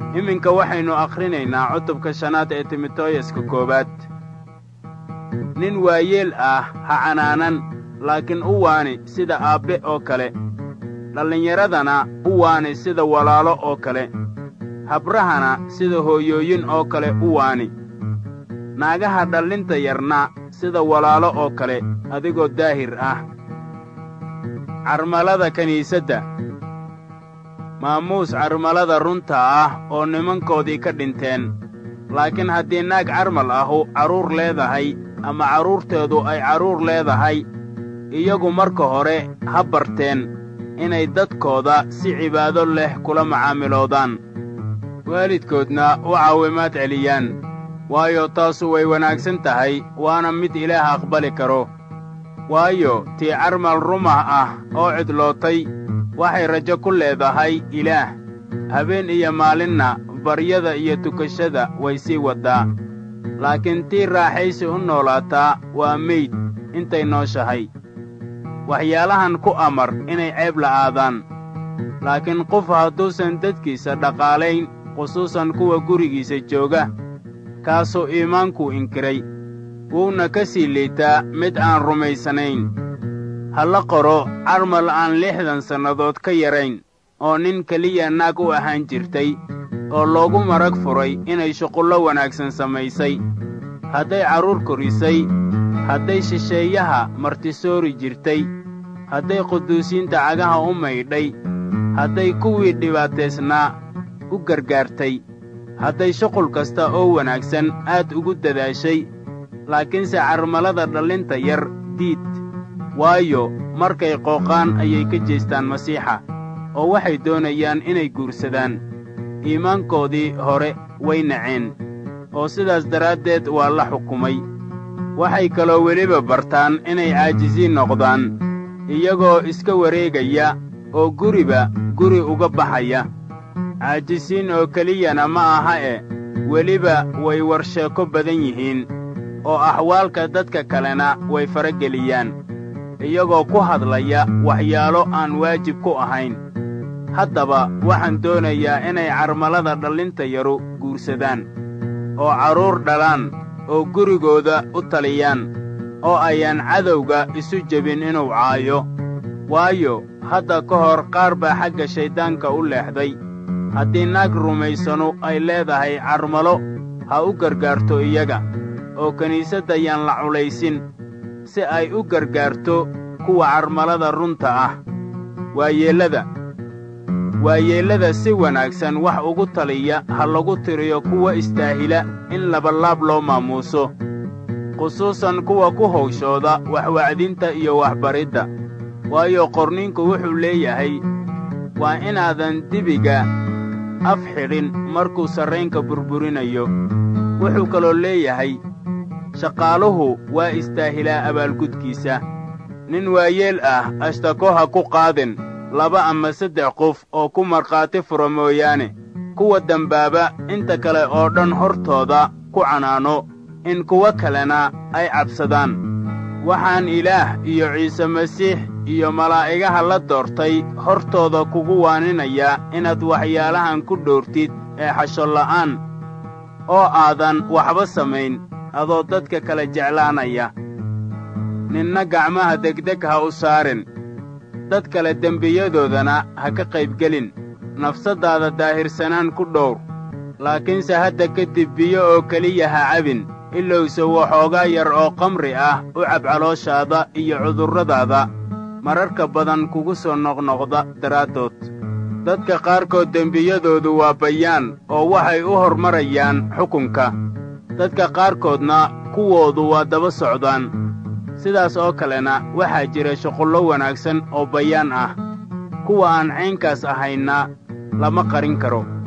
iminka waxaynu akhrinaynaa cutubka shanaad ee timotooyaska koowaad nin waayeel ah ha canaanan laakiin u waani sida aabbe oo kale dhallinyaradana u waani sida walaalo oo kale habrahana sida hooyooyin oo kale u waani naagaha dhallinta yarna sida walaalo oo kale adigoo daahir ah carmalada kiniisadda maamuus carmalada runta ah oo nimankoodii ka dhinteen laakiin haddii naag carmal ahu carruur leedahay ama carruurteedu ay carruur leedahay iyagu marka hore ha barteen inay dadkooda si cibaado leh kula macaamiloodaan waalidkoodna u caawimaad celiyaan waayo taasu way wanaagsan tahay waana mid ilaah aqbali karo waayo tii carmal rumah ah oo cidlootay waxay rajo ku leedahay ilaah habeen iyo maalinna baryada iyo tukashada way sii waddaa laakiin tii raaxaysi u noolaataa waa meyd intay nooshahay waxyaalahan ku amar inay ceeb la'aadaan laakiin qof hadduusan dadkiisa dhaqaalayn khusuusan kuwa gurigiisa jooga kaasuu iimaankuu inkiray wuuna ka sii liitaa mid aan rumaysanayn ha la qoro carmal aan lixdan sannadood ka yarayn oo nin keliya naag u ahaan jirtay oo loogu marag furay inay shuqullo wanaagsan samaysay hadday carruur korisay hadday shisheeyaha martisoori jirtay hadday quduusiinta cagaha u maydhay hadday kuwii dhibaataysnaa u gargaartay hadday shuqul kasta oo wanaagsan aad ugu dadaashay laakiinse carmalada dhallinta yar diid waayo markay qooqaan ayay ka jeestaan masiixa oo waxay doonayaan inay guursadaan iimaankoodii hore way naceen oo sidaas daraaddeed waa la xukumay waxay kaloo weliba bartaan inay caajisiin noqdaan iyagoo iska wareegaya oo guriba guri uga baxaya caajisiin oo keliyana ma aha e weliba way warsheeko badan yihiin oo axwaalka dadka kalena way farageliyaan iyagoo ku hadlaya waxyaalo aan waajib ku ahayn haddaba waxaan doonayaa inay carmalada dhallinta yaru guursadaan oo carruur dhalaan oo gurigooda u taliyaan oo ayaan cadowga isu jebin inuu caayo waayo hadda ka hor qaar baa xagga shayddaanka u leexday haddii naag rumaysanu ay leedahay carmalo ha u gargaarto iyaga oo kiniisadda yaan la culaysin si ay u gargaarto kuwa carmalada runta ah waayeellada waayeellada si wanaagsan wax ugu taliya ha lagu tiriyo kuwa istaahila in labalaab loo maamuuso khusuusan kuwa ku hawshooda waxwacdinta iyo waxbaridda waayo qorniinku wuxuu leeyahay waa inaadan dibiga af xidhin markuu sarraynka burburinayo wuxuu kaloo leeyahay shaqaaluhu waa istaahilaa abaalgudkiisa nin waayeel ah ashtako ha ku qaadin laba ama saddex qof oo ku markhaati fura mooyaane kuwa dembaaba inta kale oo dhan hortooda ku canaano in kuwo kalena ay cabsadaan waxaan ilaah iyo ciise masiix iyo malaa'igaha la doortay hortooda kugu waaninayaa inaad waxyaalahan ku dhowrtid ee xashonla'aan oo aadan waxba samayn adoo dadka kala jeclaanaya ninna gacmaha degdeg ha u saarin dad kale dembiyadoodana ha ka qaybgelin nafsaddaada daahirsanaan ku dhowr laakiinse hadda kadib biyo oo keliya ha cabin ilowse waxoogaa yar oo kamri ah u cab calooshaada iyo cudurradaada mararka badan kugu soo noqnoqda daraaddood dadka qaarkood dembiyadoodu waa bayaan oo waxay u hormarayaan xukunka dadka qaarkoodna kuwoodu waa daba socdaan sidaas oo kalena waxaa jira shuqullo wanaagsan oo bayaan ah kuwa aan caynkaas ahayna lama qarin karo